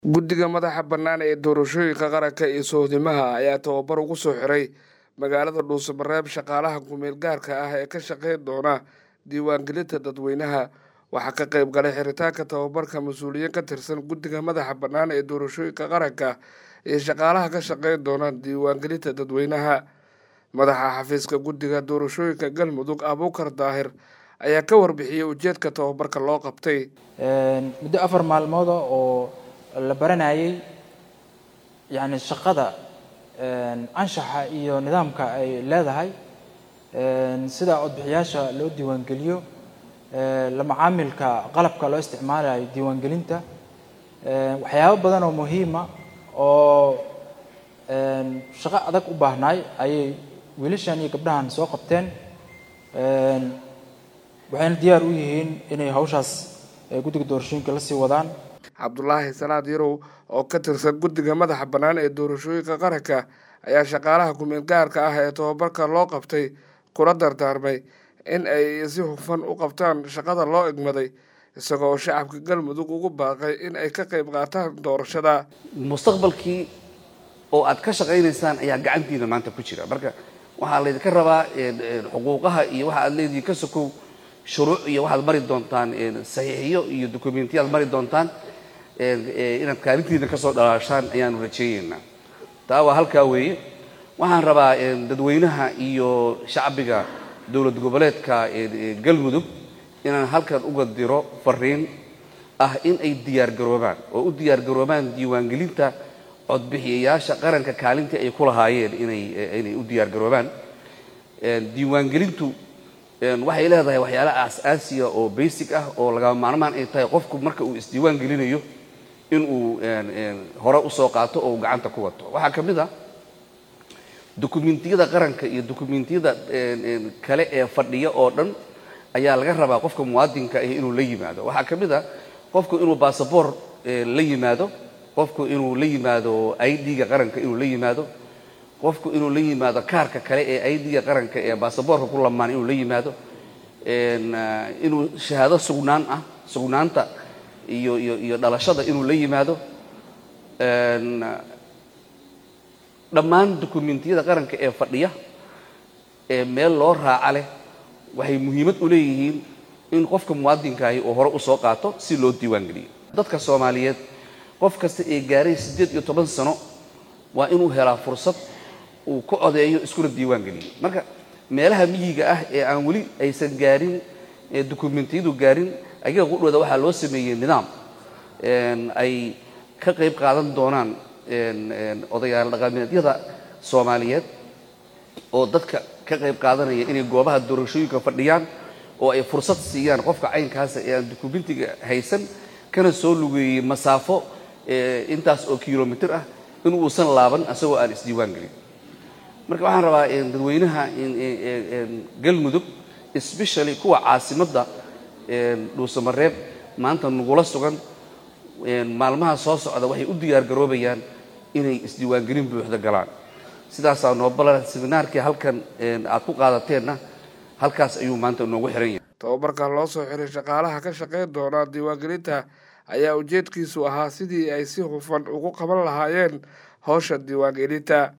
guddiga madaxa bannaan ee doorashooyinka qaranka iyo sohdimaha ayaa tababar ugu soo xiray magaalada dhuusamareeb shaqaalaha kumeel gaarka ah ee ka shaqeyn doona diiwaangelinta dadweynaha waxaa ka qayb galay xiritaanka tababarka mas-uuliyiin ka tirsan guddiga madaxa bannaan ee doorashooyinka qaranka iyo shaqaalaha ka shaqeyn doona diiwaangelinta dadweynaha madaxa xafiiska guddiga doorashooyinka galmudug abuukar daahir ayaa ka warbixiyey ujeedka tababarka loo qabtay muddo afar maalmooda oo la baranayay yacni shaqada anshaxa iyo nidaamka ay leedahay sida codbixiyaasha loo diiwaangeliyo la macaamilka qalabka loo isticmaalayo diiwaangelinta waxyaabo badan oo muhiima oo shaqo adag u baahnaay ayay wiilashan iyo gabdhahan soo qabteen waxayna diyaar u yihiin inay hawshaas guddiga doorashooyinka la sii wadaan cabdulaahi salaad yarow oo ka tirsan guddiga madaxa bannaan ee doorashooyinka qaranka ayaa shaqaalaha kumeel gaarka ah ee tababarka loo qabtay kula dardaarmay in ay si hufan u qabtaan shaqada loo egmaday isagoo shacabka galmudug ugu baaqay in ay ka qayb qaataan doorashada mustaqbalkii oo aad ka shaqaynaysaan ayaa gacantiina maanta ku jira marka waxaa laydinka rabaa xuquuqaha iyo waxa aad leedihiin ka sokow shuruuc iyo waxaad mari doontaan saxiixiyo iyo dokumentiyaad mari doontaan inaad kaalintiina kasoo dhalaashaan ayaanu rajeyneynaa taa waa halkaa weeye waxaan rabaa dadweynaha iyo shacbiga dowlad goboleedka galmudug inaan halkan uga diro fariin ah in ay diyaargaroobaan oo u diyaargaroobaan diiwaangelinta codbixiyayaasha qaranka kaalintii ay ku lahaayeen inay inay u diyaargaroobaan diiwaangelintu waxay leedahay waxyaala aas-aasiya oo basic ah oo lagama maarmaan ay tahay qofku marka uu isdiiwaan gelinayo inuu hore usoo qaato oo uu gacanta ku wato waxaa ka mid a dokumentiyada qaranka iyo dokumentiyada kale ee fadhiya oo dhan ayaa laga rabaa qofka muwaadinka ah inuu la yimaado waxaa ka mid a qofku inuu basaboor la yimaado qofku inuu la yimaado i d-ga qaranka inuu la yimaado qofku inuu la yimaado kaarka kale ee i d-ga qaranka ee basaboorka ku lamaan inuu la yimaado inuu shahaado sugnaan ah sugnaanta iyo iyo iyo dhalashada inuu la yimaado dhammaan dokumentiyada qaranka ee fadhiya ee meel loo raaca leh waxay muhiimad u leeyihiin in qofka muwaadinkaahi uu hore usoo qaato si loo diiwaangeliyo dadka soomaaliyeed qof kasta ee gaaray siddeed iyo toban sano waa inuu helaa fursad uu ku codeeyo iskuna diiwaan geliyo marka meelaha miyiga ah ee aan weli aysan gaarin ee dokumentiyadu gaarin ayaga qudhooda waxaa loo sameeyey nidaam ay ka qayb qaadan doonaan odayaal dhaqameedyada soomaaliyeed oo dadka ka qayb qaadanaya inay goobaha doorashooyinka fadhiyaan oo ay fursad siiyaan qofka caynkaasa ee aan dokumentiga haysan kana soo lugeeyey masaafo intaas oo kilomitr ah in uusan laaban isagoo aan isdiiwaan gelin marka waxaan rabaa dadweynaha galmudug especially kuwa caasimadda dhuusamareeb maanta nagula sugan maalmaha soo socda waxay u diyaar garoobayaan inay isdiiwaangelin buuxda galaan sidaasaa noo balan seminaarkii halkan aad ku qaadateenna halkaas ayuu maanta noogu xiran yahay tababarka loo soo xiray shaqaalaha ka shaqeyn doona diiwaangelinta ayaa ujeedkiisu ahaa sidii ay si hufan ugu qaban lahaayeen howsha diiwaangelinta